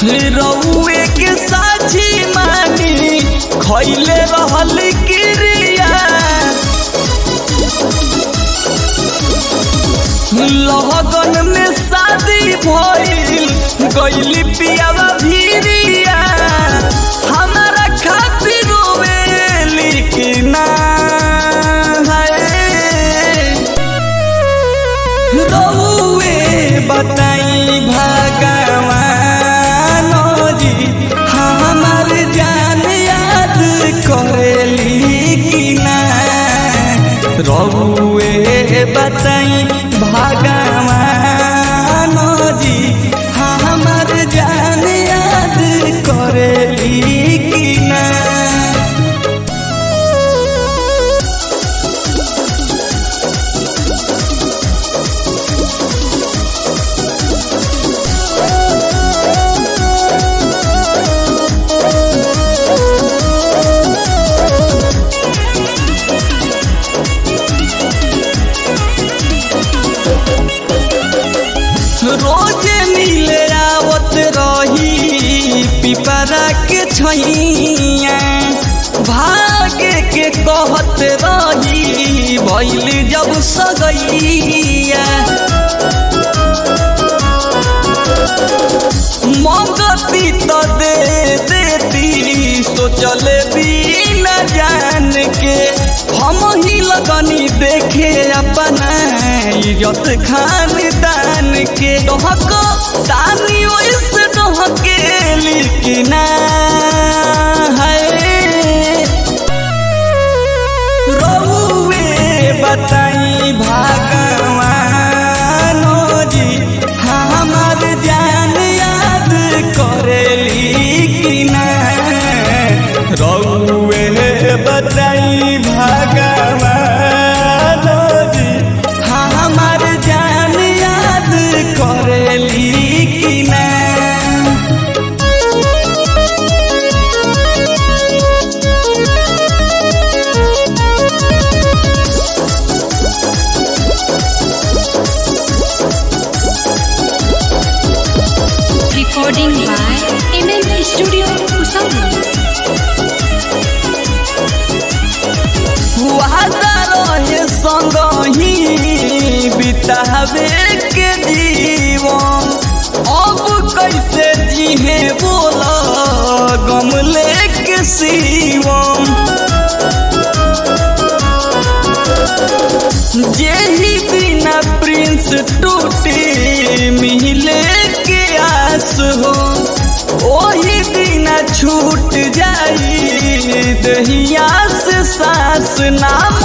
रउए के साझी मानी खैले रहल क्रिया लगन में शादी भइल गइली पियावा भीरिया हमारा खातिर रोवेली कि ना है रउए बताई भगवान जी हमार जान याद करेली कि ना रउए बताई भगवान जी हमार जान याद करेली कि ना रोज मिले आवत रही पिपरा के छैया भागे के कहत रही भैल जब सगैया मंगती तो दे देती सोचले भी न जान के हम ही लगनी देखे अपना इज्जत खानदान के डहक दानी वैसे डहके लिखना है रउए बताई भगवान जी हमार जान याद करेली कि ना रउए बताई भगवान जी हमार जान याद करेली कि ना Recording by MM Studio Usama. वादा रहे संग ही बितावे के जीवन अब कैसे जीहे बोला गम लेके सीवम जेही बिना प्रिंस टूटी मिले के आस हो ओही बिना छूट जाई दहिया से सास नाम